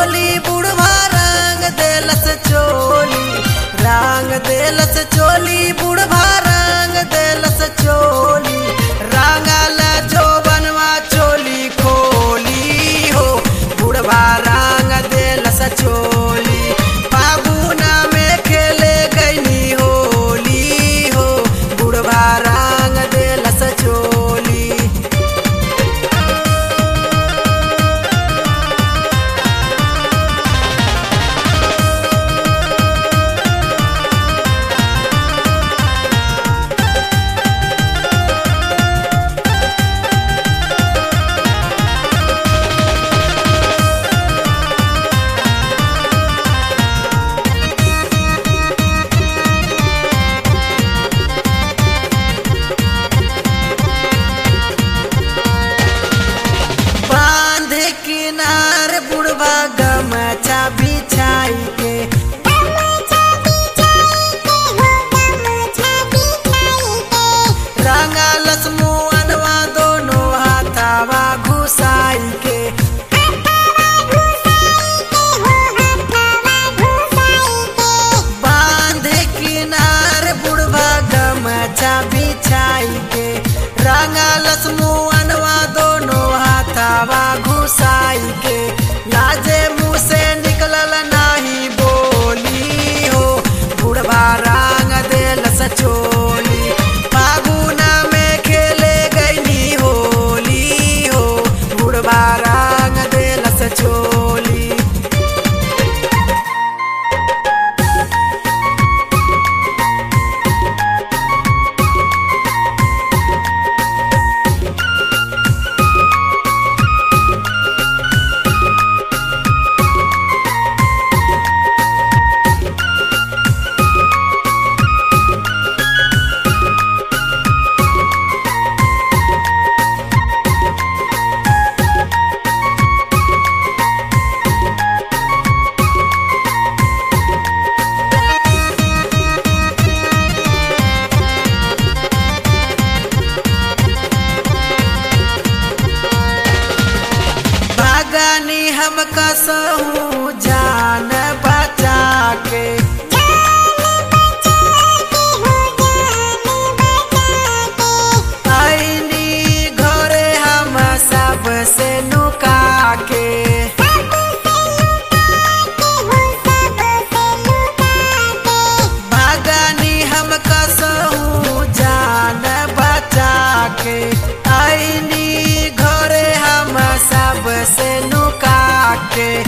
चोली बुढ़वा रंग देलस चोली रंग देलस चोली बुढ़वा रंग देलस चोली रंगल जो बनवा चोली खोली हो बुढ़वा रंग देलस चोली फागुना में खेले गईनी होली हो बुढ़वा रंग देलस चोली बांध किनार बुढ़वा गमछा बिछाई के रंगलस मुअनवा दोनों हाथावा घुसाई के बांध किनार बुढ़वा गमछा बिछाई के रंगलस मुअनवा दोनों हाथावा घुसाई के लाजे मुँह से निकलल नाही बोली हो बुढ़वा रंग देलस चोली फागुना में खेले गईनी होली हो बुढ़वा रंग देलस चोली भागनी हम कसहूँ जान बचा के आईनी घरे हम सब से नुका के भागनी हम कसहूँ जान बचा के आईनी घरे हम सब से नुका के